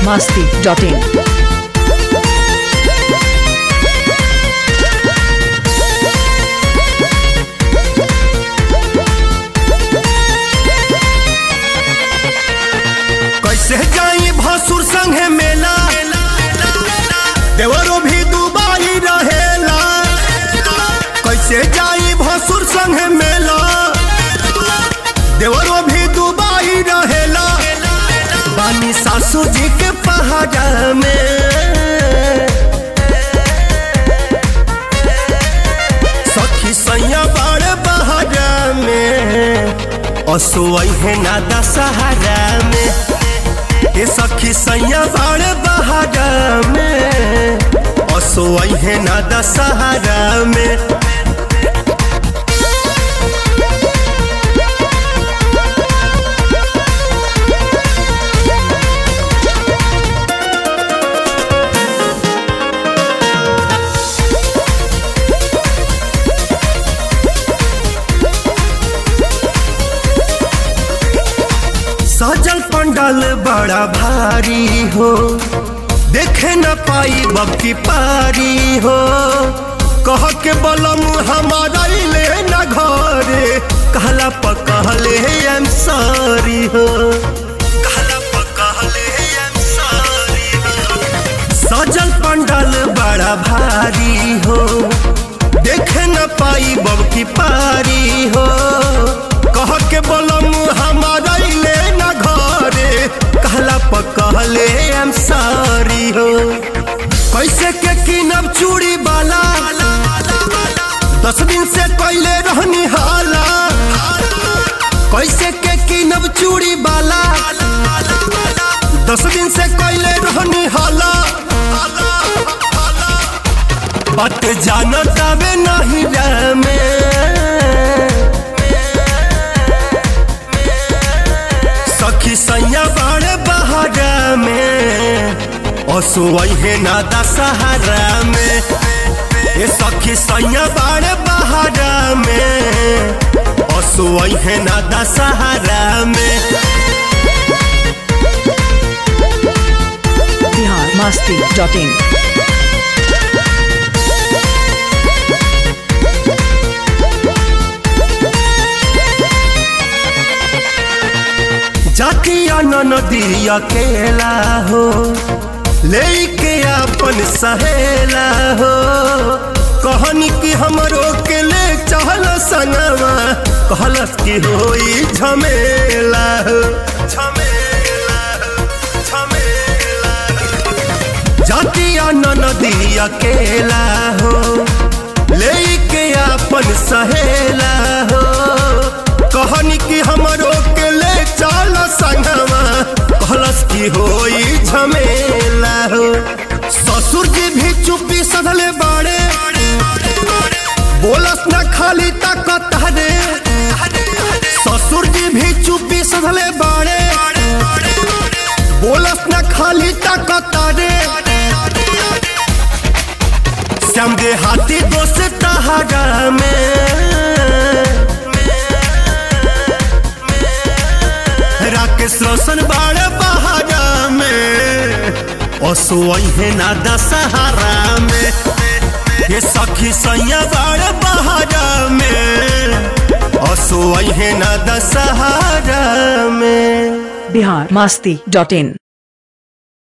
masti.in. कैसे जाई भसुर संगे मेला देवरो भी दुबाई रहेला कैसे जाई भसुर संगे मेला देवरो भी दुबाई रहेला बानी सासू जी के पहाड़ा में सखी सैया बड़ बहारा में असोई है ना दशहरा में ये सखी सैया बड़ बहारा में असोई है ना दशहरा में सजल पंडाल बड़ा भारी हो देखे न पाई बबकी पारी हो कह के बलम हमारा ले न घरे कहला पकहले एम सॉरी हो कहला पकहले एम सॉरी हो सजल पंडाल बड़ा भारी हो देखे न पाई बबकी पारी हो कह के बोलम हमारा ले न घरे कहला पकहले एम सॉरी हो कैसे के किनब चूड़ी बाला दस दिन से कैले रहनी हाला कैसे के किनब चूड़ी बाला दस दिन से कैले रहनी हाला बात जानत आवे नहीं में सखी सैया बड़े बहारा में असुवई है ना दशहरा में ये सखी सैया बड़े बहारा में असुवई है ना दशहरा में Bihar masti.in. जातिया नदी अकेला हो लेके अपन सहेला हो कहनी कि हमरो के ले चहल संगवा कहलस कि होई झमेला हो झमेला हो, झमेला हो। जातिया नदी अकेला हो लेके अपन सहेला हो कहनी कि हमरो के ले चल संगवा कहलस कि होई झमेला हो ससुर जी भी चुप्पी सधले बाड़े बोलस न खाली ताकत रे ससुर जी भी चुप्पी सधले बाड़े बोलस न खाली ताकत रे श्याम दे हाथी दोस्त तहारा में राकेश रोशन बाड़ बहारा में असोई है ना दशहरा में ये सखी सैया बाड़ बहारा में असोई है ना दशहरा में Bihar masti.in.